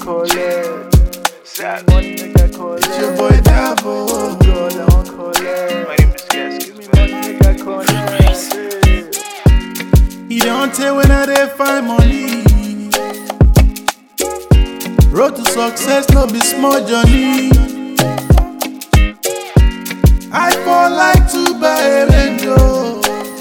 collect. Sad. Money make I collect. It's your boy Davo. Girl, I want collect. My name is Gaskins, Money man. make I collect. He don't tell when I dey find money. Road to success no be small journey. I fall like to buy a Range oh.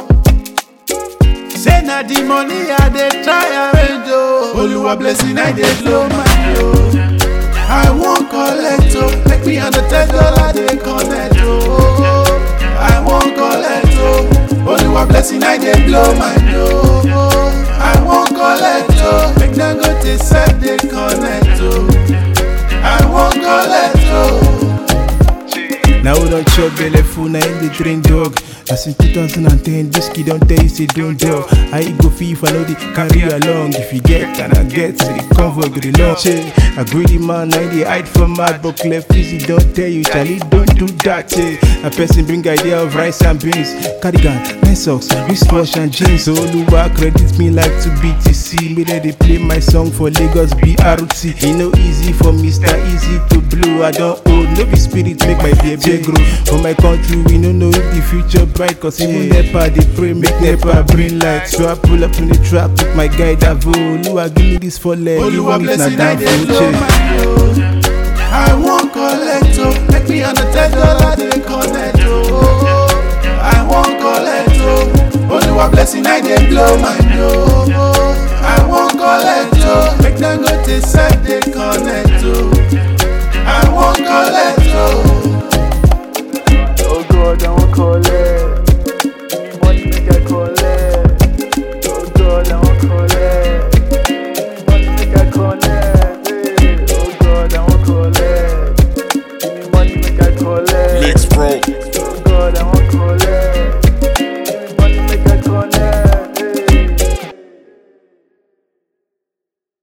Say na the money I dey try arrange oh. Oluwa blessing I dey blow my oh. I wan collect oh, make me under ten dollar dey connect oh. I wan collect oh, Oluwa blessing I dey blow my oh. I wan collect oh, make Dangote sef dey connect oh. I wan collect oh. Now we don't chop belly full, now in the drink dog. Now since 2010, this kid don't tell you say don't tell. How you go feel if I know the carry along? If you get and I get, so the convoy go the long. Che, a greedy man, now they hide from mad, but cleft easy don't tell you, Charlie, don't do that. Che, a person bring idea of rice and beans, cardigan, nice socks, wristwatch and jeans. So Oluwa credits me like to BTC. Me let they play my song for Lagos BRT. It no easy for Mr. Easy to blow. I don't owe no be spirit make my baby grow. For my country, we no know if the future bright. Cause even NEPA, they pray, make NEPA bring light. So I pull up in the trap with my guy Davo. Oluwa, give me this for leg. Oluwa Even if na blessing I down dey for blow check. my oh. I wan collect oh, make me under ten dollar dey connect oh. I wan collect oh, Oluwa blessing I dey blow my oh. I wan collect oh, make Dangote